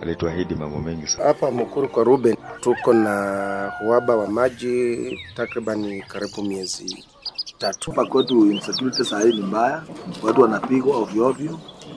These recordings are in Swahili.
alituahidi mambo mengi sana. Hapa Mukuru kwa Ruben tuko na uhaba wa maji takribani karibu miezi tatu. Hapa kwetu insecurity saa hii ni mbaya, watu wanapigwa ovyo ovyo.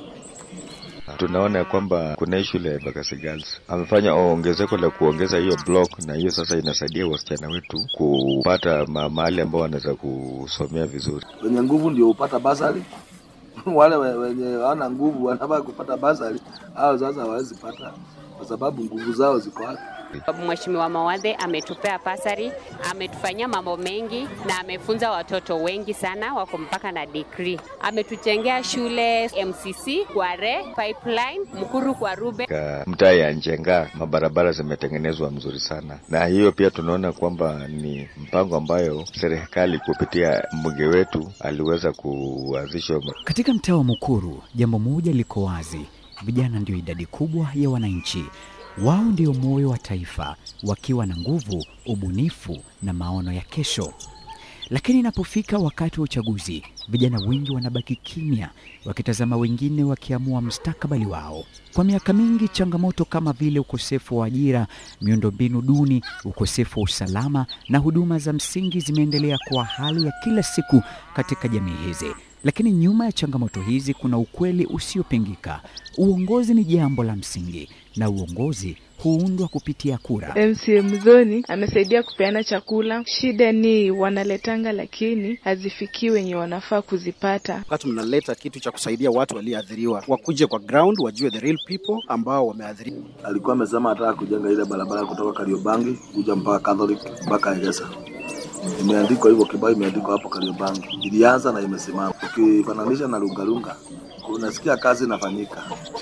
Tunaona ya kwamba kuna hii shule ya Bakasi Girls amefanya ongezeko la kuongeza hiyo block, na hiyo sasa inasaidia wasichana wetu kupata ma mahali ambao wanaweza kusomea vizuri. Wenye nguvu ndio hupata basari wale we- wenye hawana nguvu wanafaa kupata basari, hao sasa hawawezi pata kwa sababu nguvu zao ziko wapi? Mheshimiwa Mawadhe ametupea pasari, ametufanyia mambo mengi na amefunza watoto wengi sana, wako mpaka na degree. Ametujengea shule MCC, Kware, Pipeline, Mkuru kwa Rube. Ka mtaa ya Njenga mabarabara zimetengenezwa mzuri sana, na hiyo pia tunaona kwamba ni mpango ambayo serikali kupitia mbunge wetu aliweza kuanzisha Katika mtaa wa Mukuru, jambo moja liko wazi: vijana ndio idadi kubwa ya wananchi. Wao ndio moyo wa taifa, wakiwa na nguvu, ubunifu na maono ya kesho. Lakini inapofika wakati wa uchaguzi, vijana wengi wanabaki kimya, wakitazama wengine wakiamua mustakabali wao. Kwa miaka mingi, changamoto kama vile ukosefu wa ajira, miundombinu duni, ukosefu wa usalama na huduma za msingi zimeendelea kuwa hali ya kila siku katika jamii hizi. Lakini nyuma ya changamoto hizi kuna ukweli usiopingika. Uongozi ni jambo la msingi, na uongozi huundwa kupitia kura. MCM Zoni amesaidia kupeana chakula. Shida ni wanaletanga, lakini hazifikii wenye wanafaa kuzipata. wakati mnaleta kitu cha kusaidia watu walioathiriwa, wakuje kwa ground, wajue the real people ambao wameathiriwa. Alikuwa amesema anataka kujenga ile barabara kutoka Kariobangi kuja mpaka Catholic mpaka Egesa. Imeandikwa hivyo, kibao imeandikwa hapo Kariobangi. Ilianza na imesimama. Ukifananisha na Lungalunga, unasikia kazi inafanyika.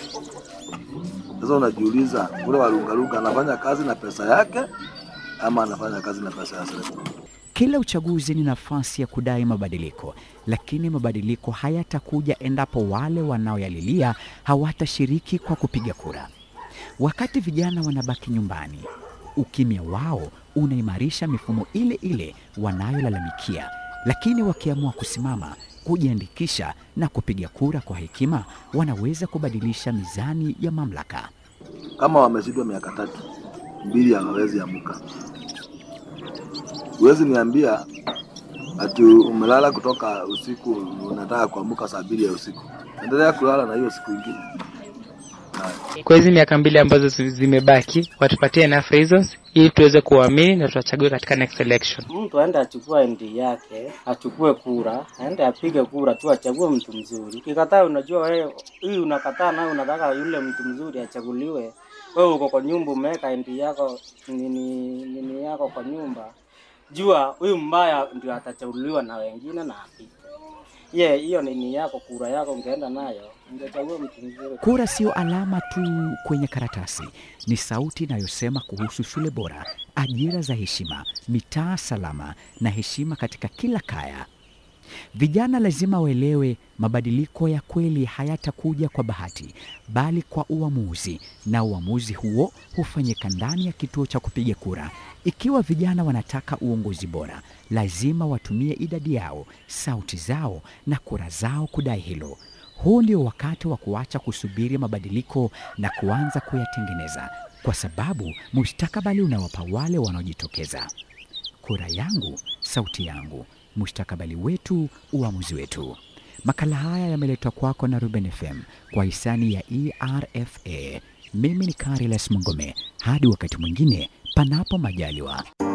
Sasa unajiuliza ule wa Lungalunga anafanya kazi na pesa yake ama anafanya kazi na pesa ya serikali? Kila uchaguzi ni nafasi ya kudai mabadiliko, lakini mabadiliko hayatakuja endapo wale wanaoyalilia hawatashiriki kwa kupiga kura. Wakati vijana wanabaki nyumbani, ukimya wao unaimarisha mifumo ile ile wanayolalamikia, lakini wakiamua kusimama, kujiandikisha na kupiga kura kwa hekima, wanaweza kubadilisha mizani ya mamlaka. Kama wameshindwa miaka tatu, mbili hawawezi amuka. Huwezi niambia ati umelala kutoka usiku unataka kuamuka saa mbili ya usiku. Endelea kulala na hiyo siku ingine. Kwa hizi miaka mbili ambazo zi- zimebaki, watupatie enough reasons ili tuweze kuamini na tuwachague katika next election. Mtu aende achukue ndi yake, achukue kura, aende apige kura tu, achague mtu mzuri. Ukikataa, unajua wewe hii unakataa, nawe unataka yule mtu mzuri achaguliwe. Wewe uko kwa nyumba, umeweka ndi yako nini, nini yako kwa nyumba, jua huyu mbaya ndio atachaguliwa na wengine na apite. Ye, hiyo nini yako, kura yako ungeenda nayo, ungechagua mtu mzuri. Kura sio alama tu kwenye karatasi, ni sauti inayosema kuhusu shule bora, ajira za heshima, mitaa salama na heshima katika kila kaya. Vijana lazima waelewe mabadiliko ya kweli hayatakuja kwa bahati, bali kwa uamuzi, na uamuzi huo hufanyika ndani ya kituo cha kupiga kura. Ikiwa vijana wanataka uongozi bora, lazima watumie idadi yao, sauti zao na kura zao kudai hilo. Huu ndio wakati wa kuacha kusubiri mabadiliko na kuanza kuyatengeneza, kwa sababu mustakabali unawapa wale wanaojitokeza. Kura yangu, sauti yangu, mustakabali wetu, uamuzi wetu. Makala haya yameletwa kwako na Ruben FM kwa hisani ya ERFA. Mimi ni Carilas Mongome. Hadi wakati mwingine, panapo majaliwa.